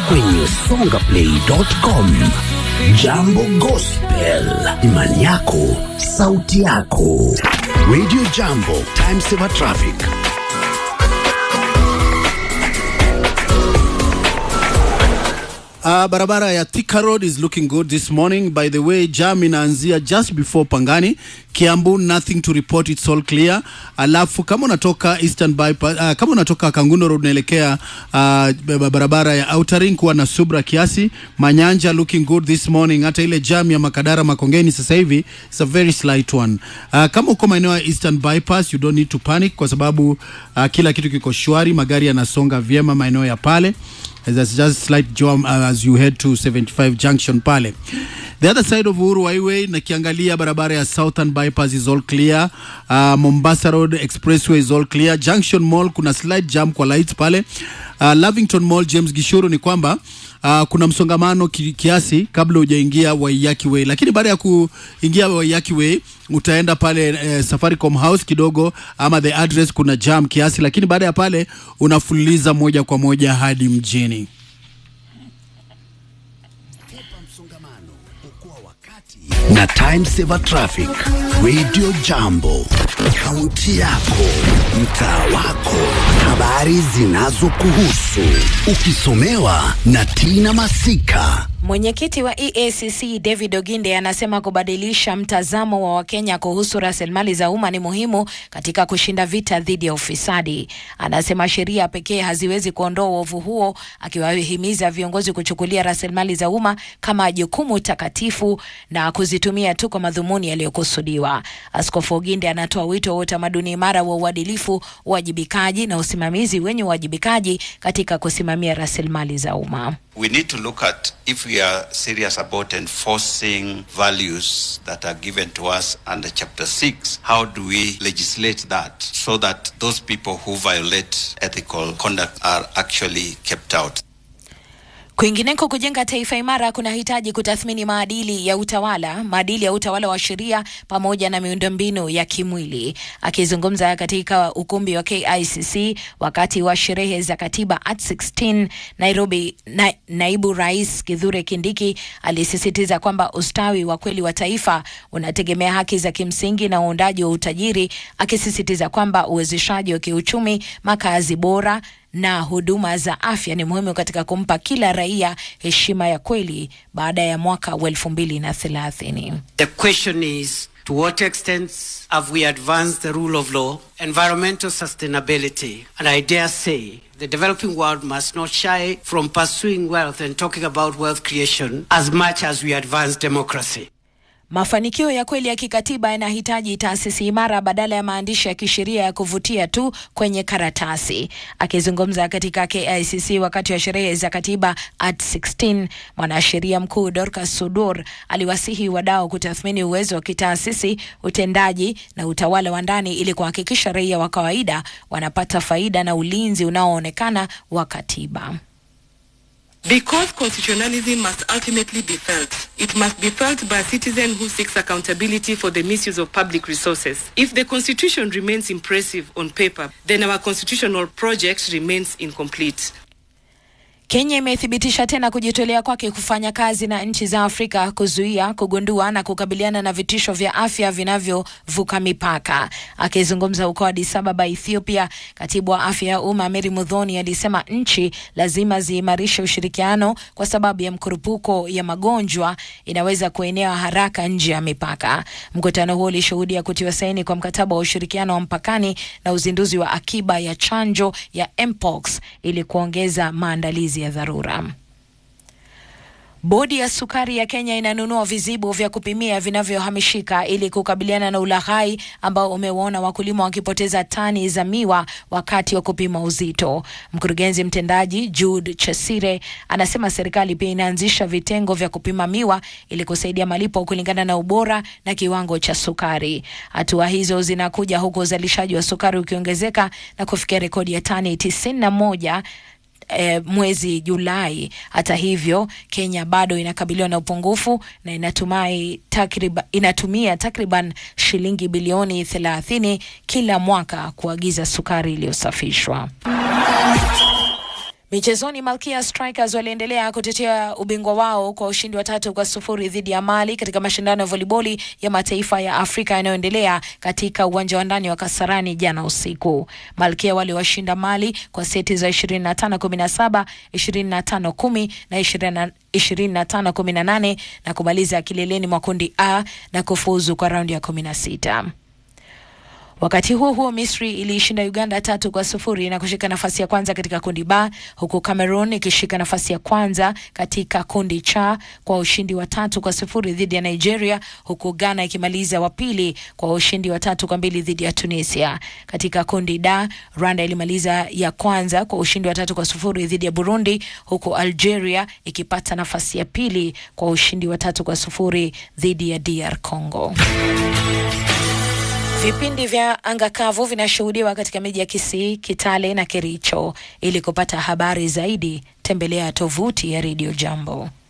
kwenye songaplay.com. Jambo Gospel, imani yako, sauti yako. Radio Jambo, time saver traffic. Uh, barabara ya Thika Road is looking good this morning. By the way, jam inaanzia just before Pangani. Kiambu nothing to report, it's all clear. Alafu kama unatoka Eastern Bypass, uh, kama unatoka Kangundo Road unaelekea uh, barabara ya Outer Ring kuwa na subra kiasi. Manyanja looking good this morning. Hata ile jam ya Makadara Makongeni sasa hivi it's a very slight one. Uh, kama uko maeneo ya Eastern Bypass you don't need to panic kwa sababu uh, kila kitu kiko shwari, magari yanasonga vyema maeneo ya pale. There's just slight jam uh, as you head to 75 junction pale. The other side of Uhuru Highway nakiangalia barabara ya Southern Bypass is all clear. Uh, Mombasa Road Expressway is all clear. Junction Mall kuna slight jam kwa lights pale. Uh, Lavington Mall James Gishuru ni kwamba uh, kuna msongamano ki, kiasi kabla hujaingia Waiyaki Way, lakini baada ya kuingia Waiyaki Way utaenda pale eh, Safaricom House kidogo ama the address kuna jam kiasi, lakini baada ya pale unafululiza moja kwa moja hadi mjini. na time saver traffic radio jambo kaunti yako mtaa wako habari zinazokuhusu ukisomewa na tina masika Mwenyekiti wa EACC David Oginde anasema kubadilisha mtazamo wa Wakenya kuhusu rasilimali za umma ni muhimu katika kushinda vita dhidi ya ufisadi. Anasema sheria pekee haziwezi kuondoa uovu huo, akiwahimiza viongozi kuchukulia rasilimali za umma kama jukumu takatifu na kuzitumia tu kwa madhumuni yaliyokusudiwa. Askofu Oginde anatoa wito wa utamaduni imara wa uadilifu, uwajibikaji na usimamizi wenye uwajibikaji katika kusimamia rasilimali za umma. we need to look at if we are serious about enforcing values that are given to us under chapter 6 how do we legislate that so that those people who violate ethical conduct are actually kept out Kwingineko, kujenga taifa imara kunahitaji kutathmini maadili ya utawala, maadili ya utawala wa sheria pamoja na miundombinu ya kimwili. Akizungumza katika ukumbi wa KICC wakati wa sherehe za katiba at 16 Nairobi, na, naibu rais Kithure Kindiki alisisitiza kwamba ustawi wa kweli wa taifa unategemea haki za kimsingi na uundaji wa utajiri, akisisitiza kwamba uwezeshaji wa kiuchumi, makazi bora na huduma za afya ni muhimu katika kumpa kila raia heshima ya kweli baada ya mwaka wa elfu mbili na thelathini. The question is to what extent have we advanced the rule of law, environmental sustainability, and I dare say the developing world must not shy from pursuing wealth and talking about wealth creation as much as we advance democracy. Mafanikio ya kweli ya kikatiba yanahitaji taasisi imara badala ya maandishi ya kisheria ya kuvutia tu kwenye karatasi. Akizungumza katika KICC wakati wa sherehe za katiba at 16, mwanasheria mkuu Dorcas Sudur aliwasihi wadau kutathmini uwezo wa kitaasisi, utendaji na utawala wa ndani ili kuhakikisha raia wa kawaida wanapata faida na ulinzi unaoonekana wa katiba. Because constitutionalism must ultimately be felt. It must be felt by a citizen who seeks accountability for the misuse of public resources. If the constitution remains impressive on paper, then our constitutional project remains incomplete. Kenya imethibitisha tena kujitolea kwake kufanya kazi na nchi za Afrika kuzuia, kugundua na kukabiliana na vitisho vya afya vinavyovuka mipaka. Akizungumza huko Addis Ababa, Ethiopia, katibu wa afya ya umma Mary Mudhoni alisema nchi lazima ziimarishe ushirikiano kwa sababu ya mkurupuko ya magonjwa inaweza kuenea haraka nje ya mipaka. Mkutano huo ulishuhudia kutiwa saini kwa mkataba wa ushirikiano wa mpakani na uzinduzi wa akiba ya chanjo ya mpox ili kuongeza maandalizi ya dharura. Bodi ya sukari ya Kenya inanunua vizibo vya kupimia vinavyohamishika ili kukabiliana na ulaghai ambao umewaona wakulima wakipoteza tani za miwa wakati wa kupima uzito. Mkurugenzi mtendaji Jude Chesire anasema serikali pia inaanzisha vitengo vya kupima miwa ili kusaidia malipo kulingana na ubora na kiwango cha sukari. Hatua hizo zinakuja huku uzalishaji wa sukari ukiongezeka na kufikia rekodi ya tani tisini na moja E, mwezi Julai. Hata hivyo, Kenya bado inakabiliwa na upungufu na inatumai takriba, inatumia takriban shilingi bilioni 30 kila mwaka kuagiza sukari iliyosafishwa. Michezoni, Malkia Strikers waliendelea kutetea ubingwa wao kwa ushindi wa tatu kwa sufuri dhidi ya Mali katika mashindano ya voliboli ya mataifa ya Afrika yanayoendelea katika uwanja wa ndani wa Kasarani jana usiku. Malkia waliwashinda Mali kwa seti za 25 17, 25 10 na 20 25 18 na kumaliza kileleni mwa kundi A na kufuzu kwa raundi ya 16. Wakati huo huo, Misri iliishinda Uganda tatu kwa sufuri na kushika nafasi ya kwanza katika kundi B, huku Cameroon ikishika nafasi ya kwanza katika kundi cha kwa ushindi wa tatu kwa sufuri dhidi ya Nigeria, huku Ghana ikimaliza wa pili kwa ushindi wa tatu kwa mbili dhidi ya Tunisia. Katika kundi D, Rwanda ilimaliza ya kwanza kwa ushindi wa tatu kwa sufuri dhidi ya Burundi, huku Algeria ikipata nafasi ya pili kwa ushindi wa tatu kwa sufuri dhidi ya DR Congo. Vipindi vya anga kavu vinashuhudiwa katika miji ya Kisii, Kitale na Kericho. Ili kupata habari zaidi, tembelea tovuti ya Radio Jambo.